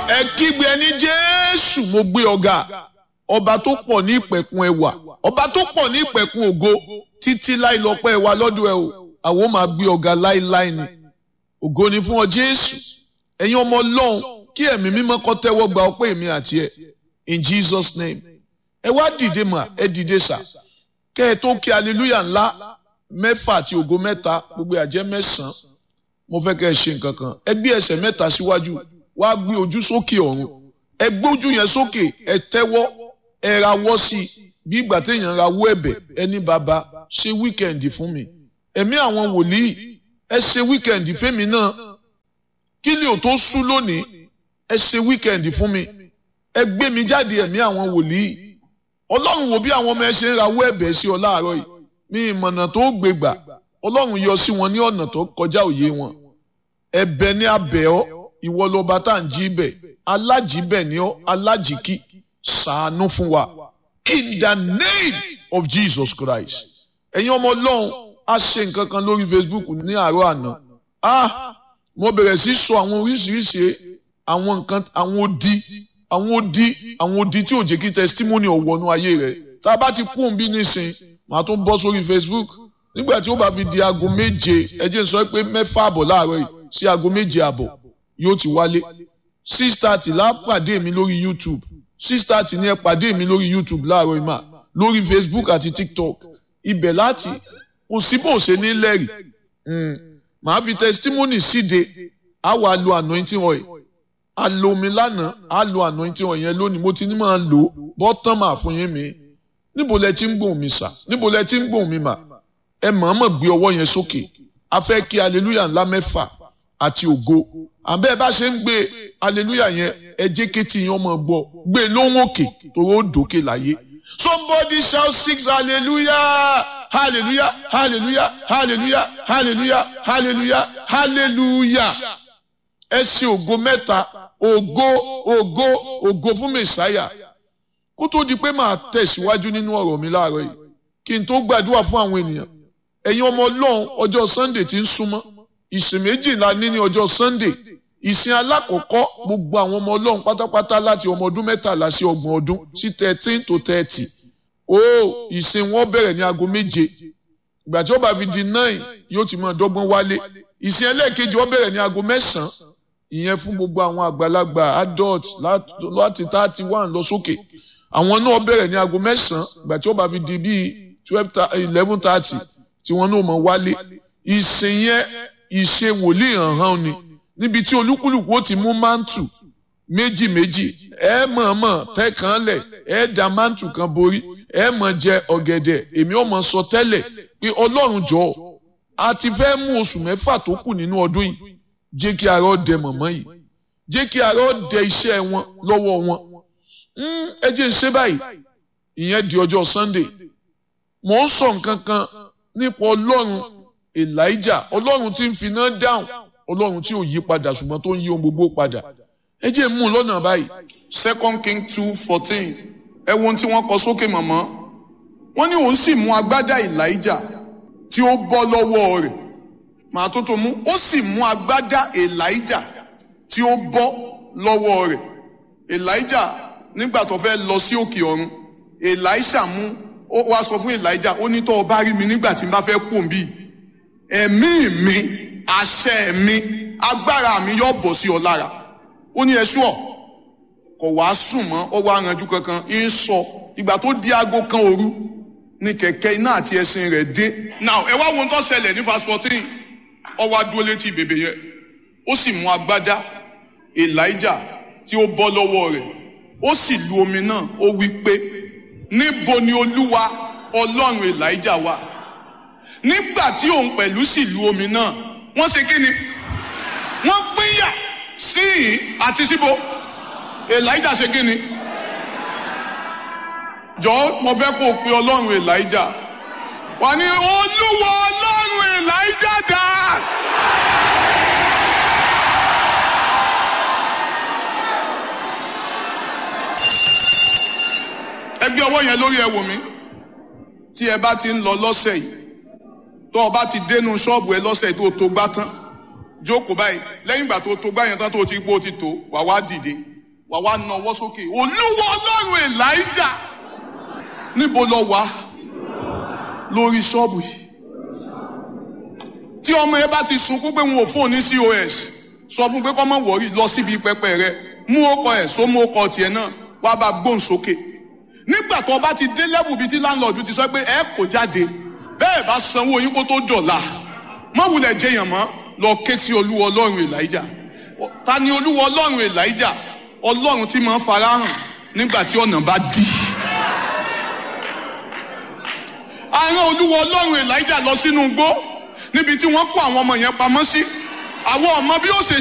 ẹ kígbe ẹni jésù mo gbé ọ̀gá ọba tó pọ̀ ní ìpẹ̀kun ẹwà ọba tó pọ̀ ní ìpẹ̀kun ògo títí láì lọ́pẹ́ wa lọ́dọ̀ ẹ o àwọn máa gbé ọ̀gá láíláí ni ògo ni fún ọ jésù ẹ̀yin ọmọ ọlọ́run kí ẹ̀mí mímọ́ kó tẹ́wọ́ gba ọpẹ́ èmi àti ẹ in jesus name ẹ wá dìde mà ẹ dìde sà kẹ́ ẹ tó kí hallelujah ńlá mẹ́fà àti ògo mẹ́ta gbogbo àjẹ́ mẹ́sàn-án mo fẹ́ kẹ́ ẹ ṣe nǹkan kan ẹ gbé ẹsẹ̀ mẹ́ta síwájú wá gbé ojú sókè ọ̀run ẹ gbójú yẹn sókè ẹ tẹ́wọ́ ẹ rawọ́ sí i bí ìgbà téèyàn rawọ́ ẹ̀bẹ̀ ẹni bàbá ṣe wíkẹ̀ndì fún mi ẹ̀mí àwọn wòlíì ẹ ṣe wíkẹ̀ndì fẹ́mi náà kí ni ò tó sú lónìí ẹ ṣe wíkẹ̀ndì fún mi ẹ gbé mi jáde ẹ̀mí àwọn wòlíì ọlọ́run wo bí àwọn ọmọ ẹ ṣe ń rawọ́ ẹ̀bẹ̀ sí ọ láàárọ̀ yìí ní ìmọ̀nà tó gbé gbà ọlọ́run yọ sí wọn ní ọ̀nà tó kọjá òye wọn ẹ̀bẹ̀ ní abẹ́ ọ ìwọ lọba tá à ń jí bẹ̀ alájíbẹ̀ ni ọ alájíkí ṣàánú fún wa in the name of Jesus Christ ẹ̀yin ọmọ ọlọ́run a ṣe nǹkan kan lórí Facebook ní àárọ̀ àná ah mo bẹ̀rẹ̀ sí sọ àwọn oríṣiríṣi àwọn nǹkan àwọn odi àwọn odi àwọn odi tí ò jẹ́ kí testimony ọ̀wọ́nú ayé rẹ̀ tá a bá ti kún un bí nísìn màá tún bọ́ sórí Facebook nígbà tí ó bá fi di aago méje ẹ jẹ́ n sọ pé mẹ́fà àbọ̀ láàárọ̀ yìí sí aago méje àbọ̀ yóò ti wálé six thirty la pàdé mi lórí YouTube six thirty ni ẹ pàdé mi lórí YouTube láàárọ̀ yìí mà lórí Facebook àti TikTok ibẹ̀ láti kò sí bó ṣe ní lẹ́rìí màá fi testimony síde á wàá lo anointing oil a lo omi lánàá a lo anointing oil yẹn lónìí mo ti ní máa lò bọ́tán máa fún yín mi níbo lẹ ti ń gbóhùn mi sà níbo lẹ ti ń gbóhùn mi mà ẹ mọ̀ọ́mọ̀ gbé ọwọ́ yẹn sókè a fẹ́ kí hallelujah ńlá mẹ́fà àti ògo àbẹ́ ẹ bá ṣe ń gbé hallelujah yẹn ẹ jẹ́ kétí yẹn ọmọ gbọ́ gbé lóhùn òkè torí ó dòkè láyé somebody shout six hallelujah hallelujah hallelujah hallelujah hallelujah hallelujah hallelujah ẹ ṣe ògo mẹ́ta ògo ògo ògo fún mẹ̀sáyà kó tó di pé màá tẹ̀síwájú nínú ọ̀rọ̀ mi láàárọ̀ yìí kí n tó gbàdúrà fún àwọn ènìyàn ẹ̀yin ọmọ ọlọ́run ọjọ́ sunday ti ń súnmọ́ ìsìn méjìlá ní ní ọjọ́ sunday ìsìn alákọ̀ọ́kọ́ gbogbo àwọn ọmọ ọlọ́run pátápátá láti ọmọ ọdún mẹ́tàlá sí ọgbọ̀n ọdún sí thirteen to thirty ó ìsìn wọn bẹ̀rẹ̀ ní aago méje ìgbà tí ó bá fi di nine yóò ti máa dọ́gbọ́n wálé ìsìn ẹlẹ́ẹ̀kejì wọn bẹ̀rẹ̀ ní aago mẹ́sàn-án ìyẹn fún gbogbo àwọn àgbàlagbà adult láti thirty one lọ sókè àwọn náà bẹ̀rẹ̀ ní aago mẹ́sàn-án ìgbà tí ó bá fi di bíi twelve eleven thirty tí wọn náà mọ̀ wálé ìsìn yẹn ìṣe wòlíì hàn-hàn ni níbi tí olúkúlùkù ó ti mú mántù méjì méjì ẹ mọ̀ọ́mọ̀ tẹ́kàn lẹ̀ ẹ da mántù kan borí ẹ mọ̀ jẹ ọ̀gẹ̀dẹ̀ èmi ò mọ̀ sọ tẹ́lẹ̀ pé ọlọ́run jọ̀ọ́ a ti fẹ́ mú oṣù mẹ́fà tó kù nínú ọdún yìí jẹ́ kí ara ó dẹ mọ̀mọ́ yìí jẹ́ kí ara ó dẹ iṣẹ́ wọn lọ́wọ́ wọn ẹ jẹ́ ń ṣe báyìí ìyẹn di ọjọ́ Sunday mò ń sọ nǹkan kan nípa ọlọ́run Elijah ọlọ́run tí ń finá dáhùn ọlọ́run tí ò yí padà ṣùgbọ́n tó ń yí ohun gbogbo padà ẹ jẹ́ mú un lọ́nà báyìí. second king two fourteen ẹ wo ohun tí wọ́n kọ sókè mọ̀mọ́ wọ́n ní òun sì mú agbádá Elijah tí ó bọ́ lọ́wọ́ rẹ̀ màá tó tó mú ó sì mú agbádá Elijah tí ó bọ́ lọ́wọ́ rẹ̀ Elijah nígbà tó fẹ́ lọ sí òkè ọ̀run Elisha mú ó wá sọ fún Elijah ó ní tó o bá rí mi nígbà tí n bá fẹ́ kú òǹbí ẹ̀mí mi àṣẹ mi agbára mi yóò bọ̀ sí ọ lára ó ní ẹṣú ọ kò wá sùn mọ́ ọ wá ranjú kankan ń sọ ìgbà tó di aago kan òru ni kẹ̀kẹ́ iná àti ẹṣin rẹ̀ dé. now ẹ wá wo ohun tó ṣẹlẹ̀ ní verse fourteen ọ wá dúró létí bèbè yẹn ó sì mú agbádá Elijah tí ó bọ́ lọ́wọ́ rẹ̀ ó sì lu omi náà ó wí pé níbo ni olúwa ọlọ́run Elijah wà nígbà tí òun pẹ̀lú sì lu omi náà wọ́n ṣe kí ni wọ́n pínyà sí ìhín àti síbo Elijah ṣe kí ni jọ̀ọ́ mo fẹ́ kó o pe ọlọ́run Elijah wà ní olúwa ọlọ́run Elijah dà. ẹ gbé ọwọ́ yẹn lórí ẹ wò mí tí ẹ bá ti ń lọ lọ́sẹ̀ yìí tó o bá ti dénú ṣọ́ọ̀bù ẹ lọ́sẹ̀ tó tó gbá tán jókòó báyìí lẹ́yìn ìgbà tó tó gbá yẹn tán tó ti gbó ti tó wà wá dìde wà wá nawọ́ sókè olúwa ọlọ́run elijah níbo lọ wá lórí ṣọ́ọ̀bù yìí tí ọmọ ẹ bá ti sunkún pé wọn ò fóun ní cos sọ fún pé kọ́ mọ̀ wọ̀rí lọ síbi pẹpẹ rẹ mú ọkọ ẹ̀ só mú ọkọ tiẹ̀ náà wá bá gbóhùn sókè nígbà tó o bá ti dé lẹ́bù bíi tí láńlọ́ọ̀dù ti sọ pé ẹ kò jáde bẹ́ẹ̀ bá sanwó yín kó tó dọ̀la má wulẹ̀ jẹyàn mọ́ lọ ké sí olúwa ọlọ́run elijah ta ni olúwa ọlọ́run elijah ọlọ́run tí máa ń farahàn nígbà tí ọ̀nà bá dí. àárín olúwa ọlọ́run elijah lọ sínú igbó níbi tí wọ́n kó àwọn ọmọ yẹn pamọ́ sí àwọn ọmọ bí ó ṣe